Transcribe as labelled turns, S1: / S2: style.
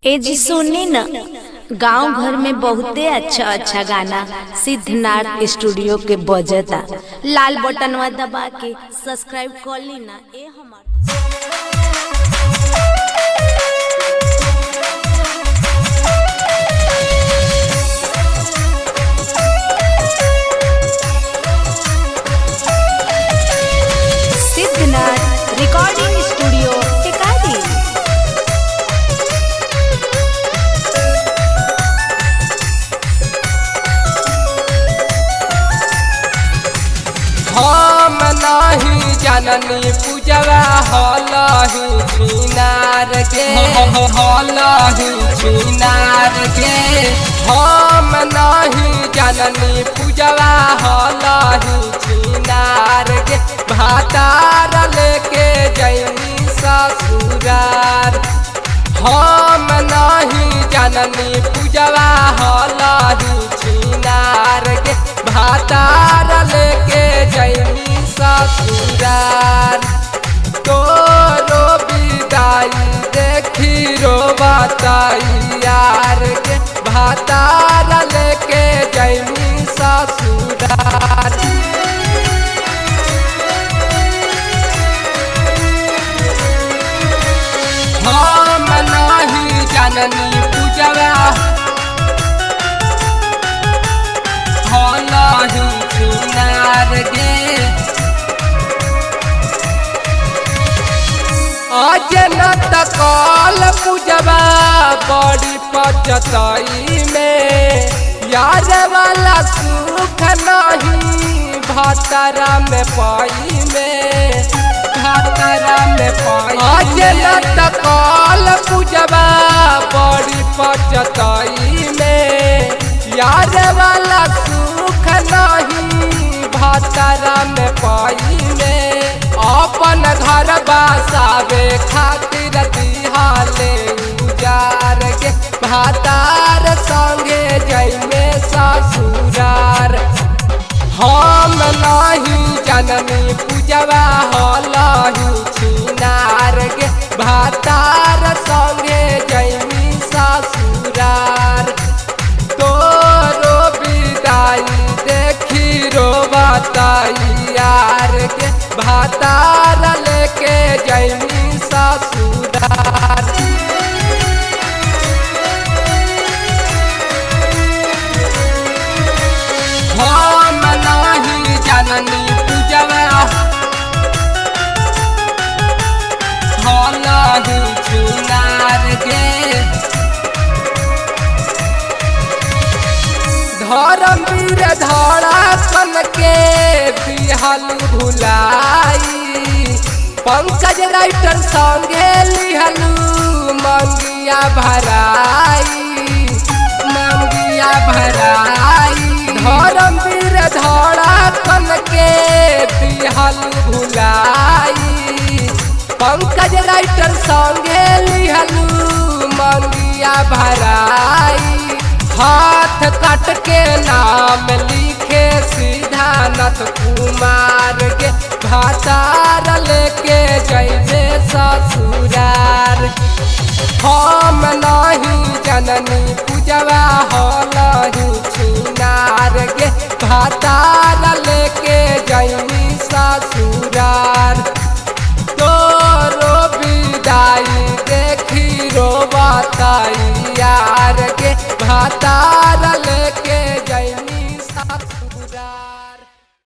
S1: ए जी सुनी न गांव घर में बहुते अच्छा अच्छा गाना सिद्धनाथ स्टूडियो के बजता लाल बटनवा दबा के सब्सक्राइब कर ली ना ए हमार सिद्धनाथ रिकॉर्डिंग स्टूडियो टिकारी
S2: हम नहीं जननी पूजवा हलही छिनार के हलही छिनार के हम नहीं जननी पूजवा हलही छिनार के भातार लेके जैनी ससुरार हम नहीं जननी पूजवा हलही छिनार के भातार लेके जैनी ससुरार तोरो विदाई देखी रो बताई यार के भातार लेके जैनी ससुरार हम नहीं जननी पूजवा हलही चुनार गे अजनत कल पूजवा बड़ी पचतई में यार वाला सुख नहीं भातरा में पाई में भातरा में पाई अजनत कल पूजवा बड़ी पचतई में यार वाला सुख नहीं भातरा में पाई में अपन घर बसावे खातिर दिहाले उजार के भातार संगे जैमे ससुरार हम नहीं जननी पूजवा हलही छिनार के भातार संगे जैमी ससुरार तोरो विदाई देखी रो बताई यार के भातार लेके जैनी ससुरार हम नहीं जननी पूजवा हलही चुनार गे धर्मवीर धड़ा सन के बिहल भुलाई पंकज राइटर संगे लिहलू मंगिया भराई मंगिया भराई धर्मवीर धड़ा सन के बिहल भुलाई पंकज राइटर संगे लिहलू मंगिया भराई हाथ कट के नाम लिखे सीधानथ कुमार के भातार लेके जैसे ससुरार हम नहीं जननी पूजवा हलही छिनार के भातार लेके जैनी ससुरार तोरो विदाई देखी रो बताई यार के भाता